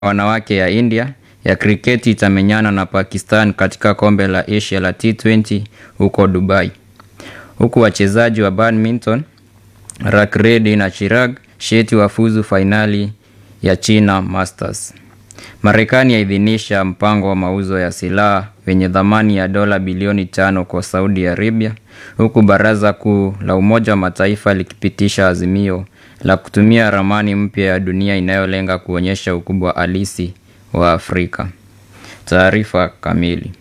wanawake ya India ya kriketi itamenyana na Pakistan katika kombe la Asia la T20 huko Dubai, huku wachezaji wa badminton Rak Reddy na Chirag Shetty wafuzu fainali ya China Masters. Marekani yaidhinisha mpango wa mauzo ya silaha wenye thamani ya dola bilioni tano kwa Saudi Arabia, huku Baraza Kuu la Umoja wa Mataifa likipitisha azimio la kutumia ramani mpya ya dunia inayolenga kuonyesha ukubwa halisi wa Afrika. Taarifa kamili.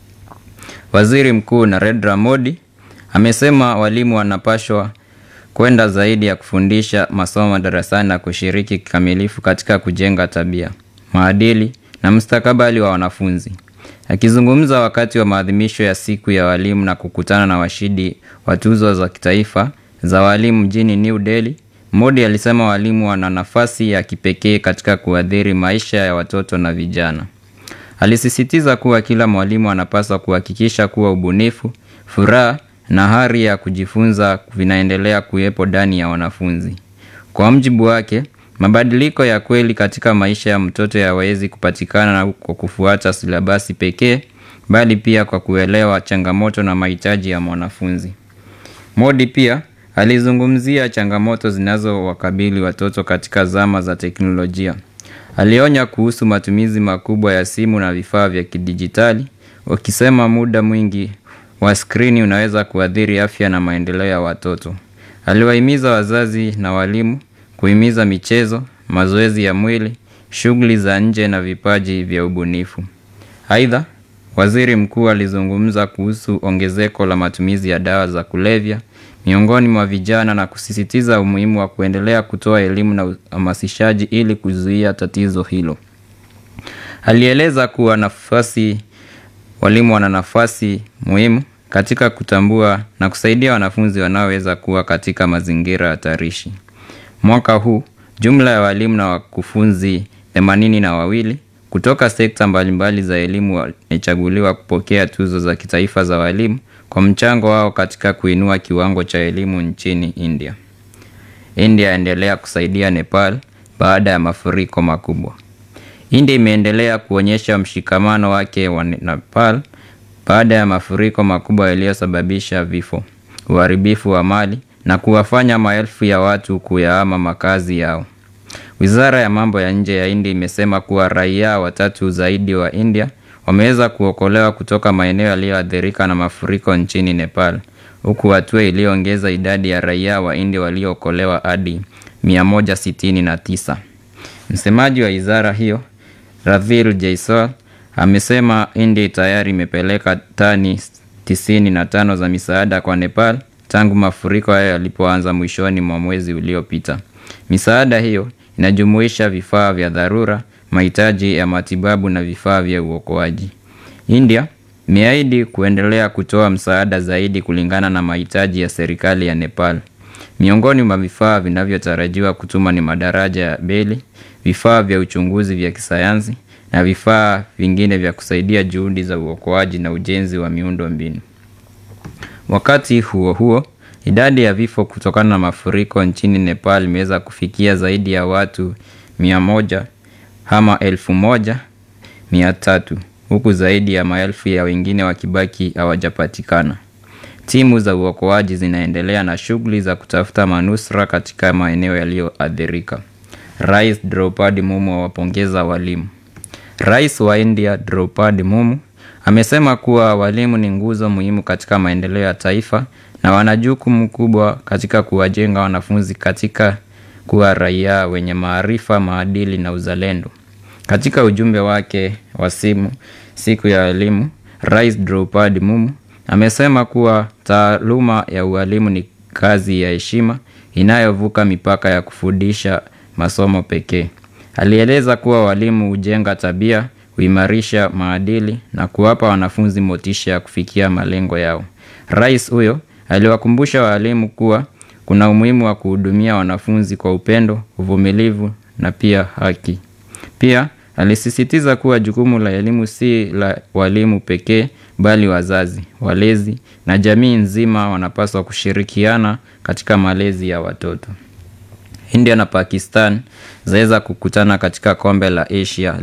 Waziri Mkuu Narendra Modi amesema walimu wanapaswa kwenda zaidi ya kufundisha masomo darasani na kushiriki kikamilifu katika kujenga tabia, maadili na mustakabali wa wanafunzi. Akizungumza wakati wa maadhimisho ya siku ya walimu na kukutana na washindi wa tuzo za kitaifa za walimu mjini New Delhi, Modi alisema walimu wana nafasi ya kipekee katika kuathiri maisha ya watoto na vijana. Alisisitiza kuwa kila mwalimu anapaswa kuhakikisha kuwa ubunifu, furaha na hari ya kujifunza vinaendelea kuwepo ndani ya wanafunzi. Kwa mjibu wake, mabadiliko ya kweli katika maisha ya mtoto hayawezi kupatikana kwa kufuata silabasi pekee, bali pia kwa kuelewa changamoto na mahitaji ya mwanafunzi. Modi pia alizungumzia changamoto zinazowakabili watoto katika zama za teknolojia. Alionya kuhusu matumizi makubwa ya simu na vifaa vya kidijitali, wakisema muda mwingi wa skrini unaweza kuathiri afya na maendeleo ya watoto. Aliwahimiza wazazi na walimu kuhimiza michezo, mazoezi ya mwili, shughuli za nje na vipaji vya ubunifu. Aidha, waziri mkuu alizungumza kuhusu ongezeko la matumizi ya dawa za kulevya miongoni mwa vijana na kusisitiza umuhimu wa kuendelea kutoa elimu na uhamasishaji ili kuzuia tatizo hilo. Alieleza kuwa nafasi walimu wana nafasi muhimu katika kutambua na kusaidia wanafunzi wanaoweza kuwa katika mazingira hatarishi. Mwaka huu, jumla ya walimu na wakufunzi themanini na wawili kutoka sekta mbalimbali za elimu wamechaguliwa kupokea tuzo za kitaifa za walimu kwa mchango wao katika kuinua kiwango cha elimu nchini India. India yaendelea kusaidia Nepal baada ya mafuriko makubwa. India imeendelea kuonyesha mshikamano wake wa Nepal baada ya mafuriko makubwa yaliyosababisha vifo, uharibifu wa mali na kuwafanya maelfu ya watu kuyahama makazi yao. Wizara ya mambo ya nje ya India imesema kuwa raia watatu zaidi wa India wameweza kuokolewa kutoka maeneo yaliyoathirika na mafuriko nchini Nepal, huku hatua iliyoongeza idadi ya raia wa India waliookolewa hadi 169. Msemaji wa wizara hiyo Ravil Jaiswal amesema India tayari imepeleka tani 95 za misaada kwa Nepal tangu mafuriko hayo yalipoanza mwishoni mwa mwezi uliopita. Misaada hiyo inajumuisha vifaa vya dharura, mahitaji ya matibabu na vifaa vya uokoaji. India imeahidi kuendelea kutoa msaada zaidi kulingana na mahitaji ya serikali ya Nepal. Miongoni mwa vifaa vinavyotarajiwa kutuma ni madaraja ya beli, vifaa vya uchunguzi vya kisayansi na vifaa vingine vya kusaidia juhudi za uokoaji na ujenzi wa miundo mbinu. Wakati huo huo, idadi ya vifo kutokana na mafuriko nchini Nepal imeweza kufikia zaidi ya watu mia moja ama elfu moja mia tatu huku zaidi ya maelfu ya wengine wakibaki hawajapatikana. Timu za uokoaji zinaendelea na shughuli za kutafuta manusura katika maeneo yaliyoathirika. Rais Draupadi Mumu awapongeza walimu. Rais wa India Draupadi Mumu amesema kuwa walimu ni nguzo muhimu katika maendeleo ya taifa na wana jukumu kubwa katika kuwajenga wanafunzi katika kuwa raia wenye maarifa, maadili na uzalendo. Katika ujumbe wake wa simu siku ya elimu, Rais Draupadi Mumu amesema kuwa taaluma ya ualimu ni kazi ya heshima inayovuka mipaka ya kufundisha masomo pekee. Alieleza kuwa walimu hujenga tabia, huimarisha maadili na kuwapa wanafunzi motisha ya kufikia malengo yao. Rais huyo aliwakumbusha walimu kuwa kuna umuhimu wa kuhudumia wanafunzi kwa upendo, uvumilivu na pia haki. Pia alisisitiza kuwa jukumu la elimu si la walimu pekee bali wazazi, walezi na jamii nzima wanapaswa kushirikiana katika malezi ya watoto. India na Pakistan zaweza kukutana katika kombe la Asia